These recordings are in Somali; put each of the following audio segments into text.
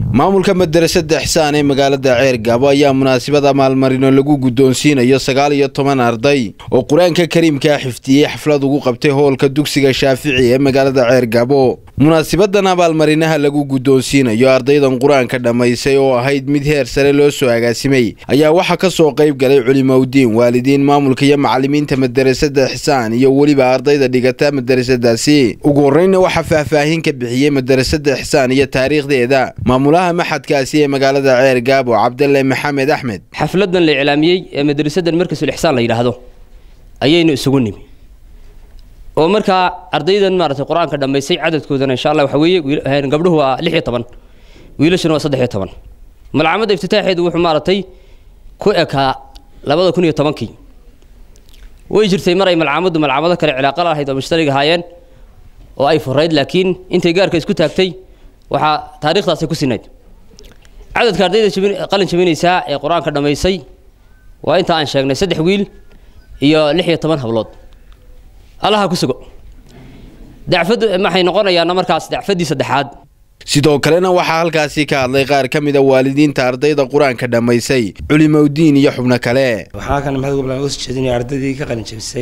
maamulka madarasada ixsaan ee magaalada ceergaabo ayaa munaasabada maalmarino lagu guddoonsiinayo sagaal iyo toban arday oo qur-aanka kariimkaa xifdiyey xaflad ugu qabtay hoolka dugsiga shaafici ee magaalada ceergaabo munaasabadan abaalmarinaha lagu guddoonsiinayo ardaydan qur-aanka dhammaysay oo ahayd mid heer sare loo soo agaasimay ayaa waxaa ka soo qayb galay culimowdiin waalidiin maamulka iyo macalimiinta madarasada ixsaan iyo weliba ardayda dhigata madarasadaasi ugu horreynna waxaa faahfaahin ka bixiyey madarasada ixsaan iyo taariikhdeeda maamulaha maxadkaasi ee magaalada ceergaabo cabdalle maxamed axmed xafladan la iclaamiyey ee madrasadan markasul ixsaan la yidhaahdo ayaynu isugu nimi oo markaa ardaydan maaragtay qur-aanka dhammaysay cadadkoodana insha allah waxa weeye gabdhuhu waa lix iyo toban wiilashuna waa saddex iyo toban malcamadda iftitaaxeedu wuxuu maaragtay ku ekaa labada kun iyo tobankii way jirtay mar ay malcamaddu malcamado kale cilaaqo lahayd oo mushtarig ahaayeen oo ay furayd laakiin intay gaarka isku taagtay waxaa taariikhdaasay ku sinayd cadadka ardayda qalin jabinaysaa ee qur-aanka dhammaysay waa inta aan sheegnay saddex wiil iyo lix iyo toban hablood allaha ku sugo dacfad maxay noqonayaana markaas dacfaddii saddexaad sidoo kalena waxaa halkaasi ka hadlay qaar ka mid a waalidiinta ardayda qur-aanka dhammaysay culimowdiin iyo xubno kale waxaa kan maxamed goblan uga soo jeedinaya ardaydii ka qalin jabisay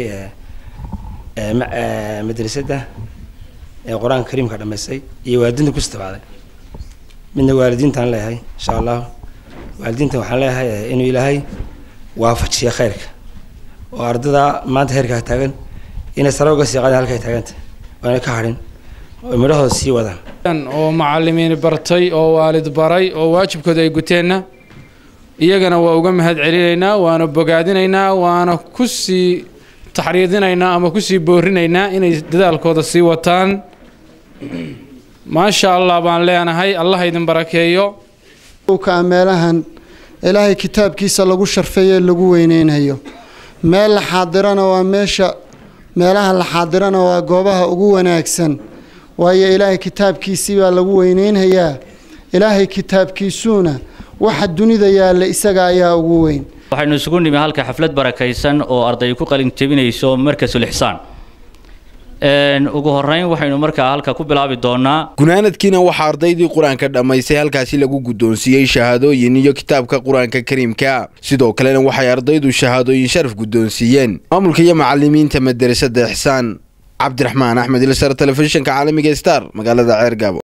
ee madrasadda ee qur-aanka kariimka dhammaysay iyo waalidiinta ku istabacday midna waalidiintaan leeyahay insha allah waalidiintan waxaan leeyahay inuu ilaahay waafajiyo khayrka oo ardada maanta heerkaa taagan inay sare uga sii qaadaan halkay taaganta oona ka hadhin oo midhahooda sii wadaan oo macalimiin bartay oo waalid baray oo waajibkooda ay guteenna iyagana waa uga mahad celinaynaa waana bogaadinaynaa waana ku sii taxriidinaynaa ama kusii boorinaynaa inay dadaalkooda sii wataan maasha allah baan leenahay allah idin barakeeyo kaa meelahan ilaahay kitaabkiisa lagu sharfeeye lagu weyneynayo meel la xaadirana waa meesha meelaha la xaadirana waa goobaha ugu wanaagsan waayo ilaahay kitaabkiisii baa lagu weyneynhayaa ilaahay kitaabkiisuuna waxa dunida yaalla isaga ayaa ugu weyn waxaynu isugu nimi halka xaflad barakaysan oo arday ku qalin jebinayso markasul ixsaan ugu horeyn waxaynu markaa halka ku bilaabi doonaa gunaanadkiina waxaa ardaydii qur-aanka dhammaysay halkaasi lagu guddoonsiiyey shahaadooyin iyo kitaabka qur-aanka kariimka sidoo kalena waxay ardaydu shahaadooyin sharaf guddoonsiiyeen maamulka iyo macalimiinta madarasada ixsaan cabdiraxmaan axmed ilsar telefishinka caalamiga star magaalada ceergaabo